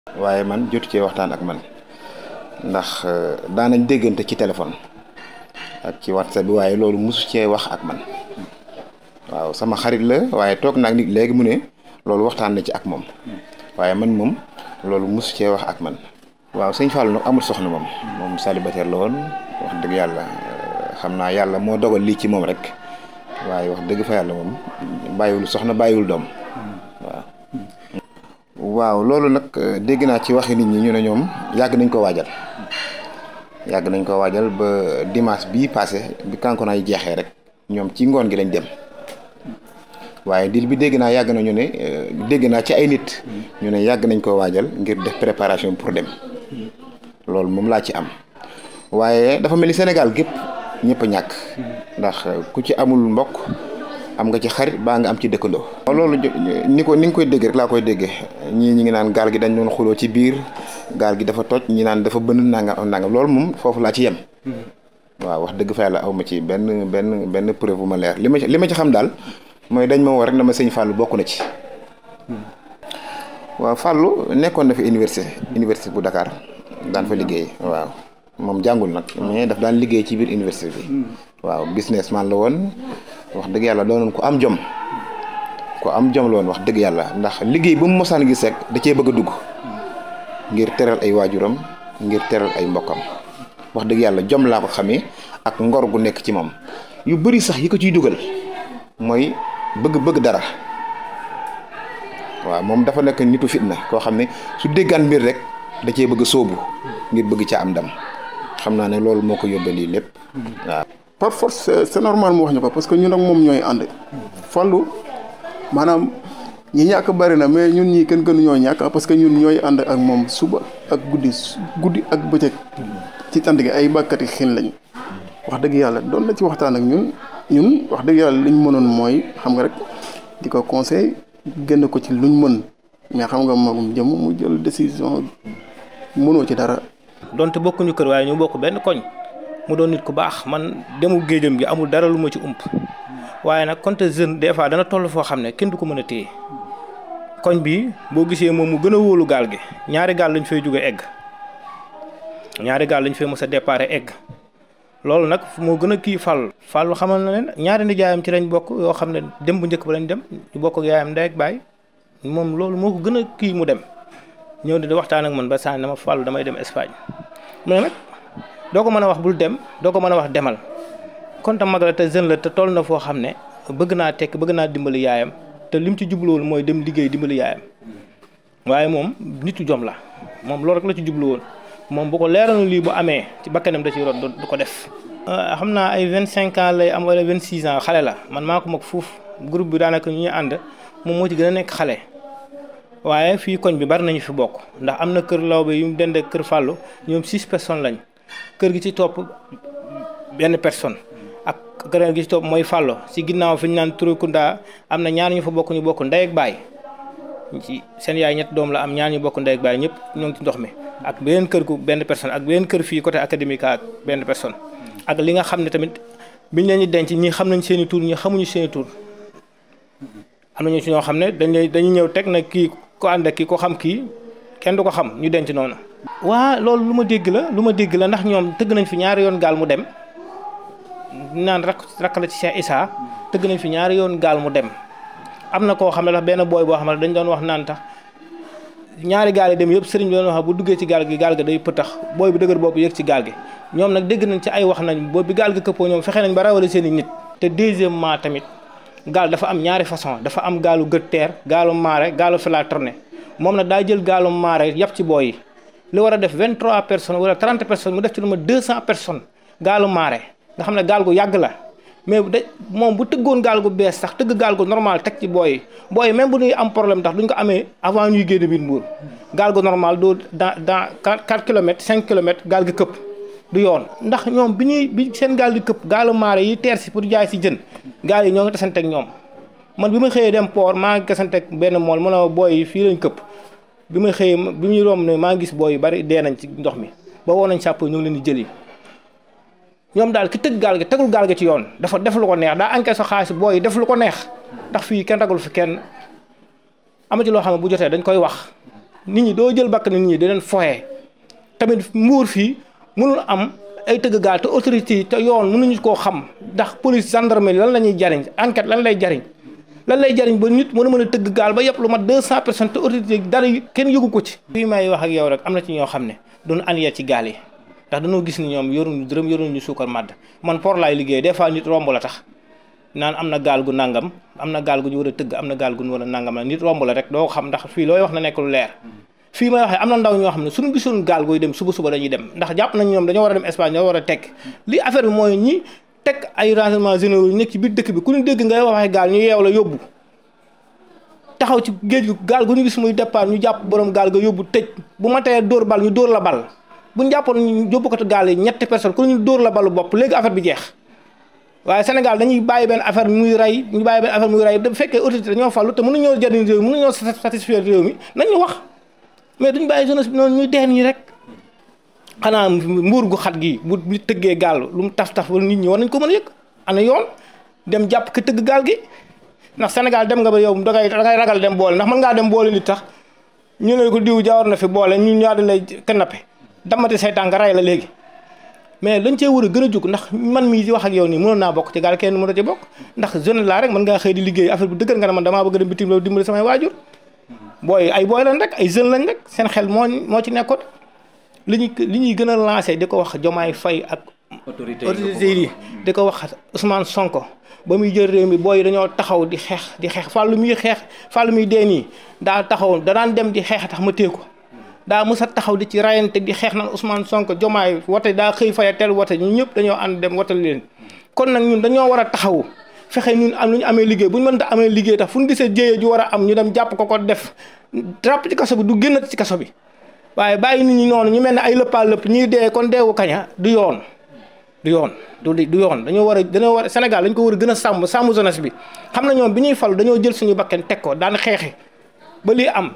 waaye man jotu cee waxtaan ak man ndax daanañ déggante ci téléphone ak ci whatsapp bi waaye loolu mosu cee wax ak man waaw sama xarit la waaye toog naag nit léegi mu ne loolu waxtaan na ci ak moom waaye man moom loolu mosu cee wax ak man waaw sëñ Fallou nag amul soxna moom moom célibataire la woon wax dëgg yàlla xam naa yàlla moo dogal lii ci moom rek waaye wax dëgg fa yàlla moom bàyyiwul soxna bàyyiwul doom waaw. waaw loolu nag dégg naa ci waxi nit ñi ñu ne ñoom yàgg nañ ko waajal yàgg nañ ko waajal ba dimanche bii passé bi kankoona yi jeexee rek ñoom ci ngoon gi lañ dem waaye dil bi dégg naa yàgg na ñu ne dégg naa ci ay nit ñu ne yàgg nañ ko waajal ngir def préparation pour dem loolu moom laa ci am waaye dafa mel ni Sénégal gépp ñëpp a ñàkk ndax ku ci amul mbokk am nga ci xarit baa nga am ci dëkkandoo. loolu ni ko ni nga koy dégg rek laa koy déggee ñii ñi ngi naan gaal gi dañ doon xuloo ci biir gaal gi dafa toj ñi naan dafa bënn nangam nangam loolu moom foofu laa ci yem. waaw wax dëgg fa yàlla aw ma ci benn benn benn preuve bu ma leer li ma ci li ma ci xam daal mooy dañ ma woo rek dama sëñ Fallou bokk na ci. waaw Fallou nekkoon na fi université université bu Dakar daan fa liggéey waaw moom jàngul nag mais daf daan liggéey ci biir université bi. waaw businessman la woon. wax dëgg yàlla doonoon ko am jom ko am jom la woon wax dëgg yàlla ndax liggéey bu mu mosaan gis rek da cee bëgg a dugg ngir teral ay waajuram ngir teral ay mbokkam wax dëgg yàlla jom laa ko xamee ak ngor gu nekk ci moom yu bëri sax yi ko ciy dugal mooy bëgg-bëgg dara waaw moom dafa nekk nitu fitna koo xam ne su déggaan mbir rek da cee bëgg a sóobu ngir bëgg ca am ndam xam naa ne loolu moo ko yóbbee lii lépp waaw. par force c'est normal mu wax ñu ko parce que ñun ak moom ñooy ànd Fallou maanaam ñi ñàkk bari na mais ñun ñii kenn gënu ñoo ñàkk parce que ñun ñooy ànd ak moom suba ak guddi guddi ak bëccëg ci tànt gi ay bàkkati xin lañ wax dëgg yàlla doon na ci waxtaan ak ñun ñun wax dëgg yàlla liñ mënoon mooy xam nga rek di ko conseil génn ko ci luñ mën mais xam nga magum jëm mu jël décision mënoo ci dara. donte bokkuñu kër waaye ñu bokk benn koñ. mu doon nit ku baax man demu géejam gi amul dara lu ma ci ump waaye nag konte jeune des fois dana toll foo xam ne kenn du ko mën a téye koñ bi boo gisee moom mu gën a wóolu gaal gi ñaari gaal lañ fay jóge egg ñaari gaal lañ fay mës a déparé egg loolu nag moo gën a kii fàllu fàllu xamal na leen ñaari nijaayam ci lañ bokk yoo xam ne dem bu njëkk ba lañ dem ñu bokk ak yaayam ndey ak baay moom loolu moo ko gën a kii mu dem ñëw di waxtaan ak man ba sànni dama fàllu damay dem Espagne mu ne nag doo ko mën a wax bul dem doo ko mën a wax demal kon tam mag la te jeune la te toll na foo xam ne bëgg naa tekk bëgg naa dimbali yaayam te lim ci jubluwoon mooy dem liggéey dimbali yaayam waaye moom nitu jom la moom loolu rek la ci jubluwoon moom bu ko leeroon lii bu amee ci bakkanam da ciy rot du ko def. xam naa ay vingt cinq ans lay am wala vingt six ans xale la man maa ko mag fuuf groupe bi daanaka ñu ñuy ànd moom moo ci gën a nekk xale. waaye fii koñ bi bari nañu fi bokk ndax am na kër lawbe yu mu dend ak kër Fallou ñoom six personnes lañ. kër gi ci topp benn personne ak kër gi ci topp mooy Fallou ci ginnaaw fi ñu naan Turekunda am na ñaar ñu fa bokk ñu bokk ndey ak baay ci seen yaay ñett doom la am ñaar ñu bokk ndey ak baay ñëpp ñoo ngi ci ndox mi ak beneen kër gu benn personne ak beneen kër fii côté académique ak benn personne ak li nga xam ne tamit biñ leen di denc ñi xam nañ seen i tur ñi xamuñu seen i tur am nañu ci ñoo xam ne dañ dañuy ñëw teg na kii ko ànd ak kii ko xam kii kenn du ko xam ñu denc noonu. waa loolu lu ma dégg la lu ma dégg la ndax ñoom tëgg nañ fi ñaari yoon gaal mu dem naan rak rakk la ci Cheikh Issa tëgg nañ fi ñaari yoon gaal mu dem am na koo xam ne dax benn booy boo xam ne dañ doon wax naan tax ñaari gaal yi dem yëpp sëriñ bi doon wax bu duggee ci gaal gi gaal gi day pëtax booy bu dëgër boobu yëg ci gaal gi ñoom nag dégg nañ ci ay wax nañ boobu bi gaal gi këppoo ñoom fexe nañ ba rawale seen i nit te deuxièmement tamit gaal dafa am ñaari façon dafa am gaalu gët teer gaalu maare gaalu fila tourné moom nag daa jël gaalu maare yàpp ci booy yi li war a def 23 personnes wala 30 personnes mu def ci lu ma 200 personnes gaalu maare nga xam ne gaal gu yàgg la mais da moom bu tëggoon gaal gu bees sax tëgg gaal gu normal teg ci booy yi booy yi même bu ñuy am problème tax duñ ko amee avant ñuy génn biir Mbuur gaal gu normal doo dans dans 4 kilomètres 5 kilomètres gaal gi këpp du yoon ndax ñoom bi ñuy bi seen gaal di këpp gaalu maare yi teer si pour jaay si jën gaal yi ñoo ngi tasante ak ñoom man bi ma xëyee dem port maa ngi tasante ak benn mool mu ne booy yi fii lañ këpp bi ma xëyee bi muy romb ne maa ngi gis booy yu bari dee nañ ci ndox mi ba woo nañ sàpp ñu ngi leen di jëli ñoom daal ki tëgg gaal gi tegul gaal gi ci yoon dafa def lu ko neex daa enquête sa xaalis booy yi def lu ko neex ndax fii kenn ragul fi kenn ama ci loo xam ne bu jotee dañ koy wax nit ñi doo jël bakk nit ñi di leen foyee tamit mbuur fii mënul am ay tëgg gaal te autorité yi te yoon mënuñu koo xam ndax police gendarmerie lan la ñuy jariñ enquête lan lay jariñ lan lay jariñ ba nit mën a mën a tëgg gaal ba yëpp lu mat deux cent personnes te autorité dara kenn yëgu ko ci fii may wax ak yow rek am na ci ñoo xam ne doon aniya ci gaal yi ndax dañoo gis ni ñoom yoruñu dërëm yoruñu suukar màdd man port laay liggéey des fois nit romb la tax naan am na gaal gu nangam am na gaal gu ñu war a tëgg am na gaal gu ñu war a nangam la nit romb la rek doo xam ndax fii looy wax na nekk lu leer fii may waxee am na ndaw ñoo xam ne suñu gisoon gaal gooy dem suba suba dañuy dem ndax jàpp nañ ñoom dañoo war a dem Espagne ñoo war a tekk li affaire bi mooy ñi teg ay renseignements généraux yi nekk ci biir dëkk bi ku ñu dégg ngay waxee gaal ñu yeew la yóbbu taxaw ci géej gu gaal gu ñu gis muy départ ñu jàpp borom gaal ga yóbbu tëj bu ma tee dóor bal ñu dóor la bal bu ñu jàppoon ñu yóbbu ko te gaal yi ñetti personne ku ñu dóor la balu bopp léegi affaire bi jeex waaye Sénégal dañuy bàyyi benn affaire muy rey ñu bàyyi benn affaire muy rey bu fekkee autorité dañoo fallu te mënuñoo jëriñ réew mi mënuñoo satisfaire réew mi nañu wax mais duñ bàyyi jeunesse bi noonu ñuy dee nii rek xanaa mbuur gu xat gi bu nit tëggee gaal lu mu taf taf wala nit ñi war nañ ko mën a yëg ana yoon dem jàpp ko tëgg gaal gi ndax Sénégal dem nga ba yow dangay dangay ragal dem boole ndax mën ngaa dem boole nit tax ñu ne ko diw jawar na fi boole ñu ñaar dañ lay kanape damati say tànk ray la léegi mais lañ cee war a gën a jóg ndax man mii di wax ak yow nii mënoon naa bokk ci gaal kenn mënoo ci bokk ndax jeune laa rek mën ngaa xëy di liggéey affaire bu dëgër nga ne man damaa bëgg dem bitim réew dimbali samay waajur booy ay booy lañ rek ay jeune lañ rek seen xel moo moo ci nekkoon li ñuy li ñuy gën a lancé di ko wax Jomaay Fay ak autorité yi di ko wax Ousmane Sonko ba muy jël réew mi booy dañoo taxaw di xeex di xeex fàllu muy xeex fàllu muy dee nii daa taxaw da daan dem di xeex tax ma téye ko daa mës a taxaw di ci rayante di xeex naan Ousmane Sonko Jomaay wote daa xëy faya teel wote ñu ñëpp dañoo ànd dem wotal leen kon nag ñun dañoo war a taxawu fexe ñun am lu ñu amee liggéey bu ñu mënta amee liggéey tax fu ñu gisee jéyee ju war a am ñu dem jàpp ko ko def ràpp ci kaso bi du génnat ci kaso bi waaye bàyyi nit ñi noonu ñu mel ne ay lëppaa lëpp ñuy dee kon deewu kaña du yoon du yoon du du yoon dañoo war a dañoo war a Sénégal dañ ko war a gën a sàmm sàmm jeunesse bi xam na ñoom bi ñuy falu dañoo jël suñu bakken teg ko daan xeexe ba lii am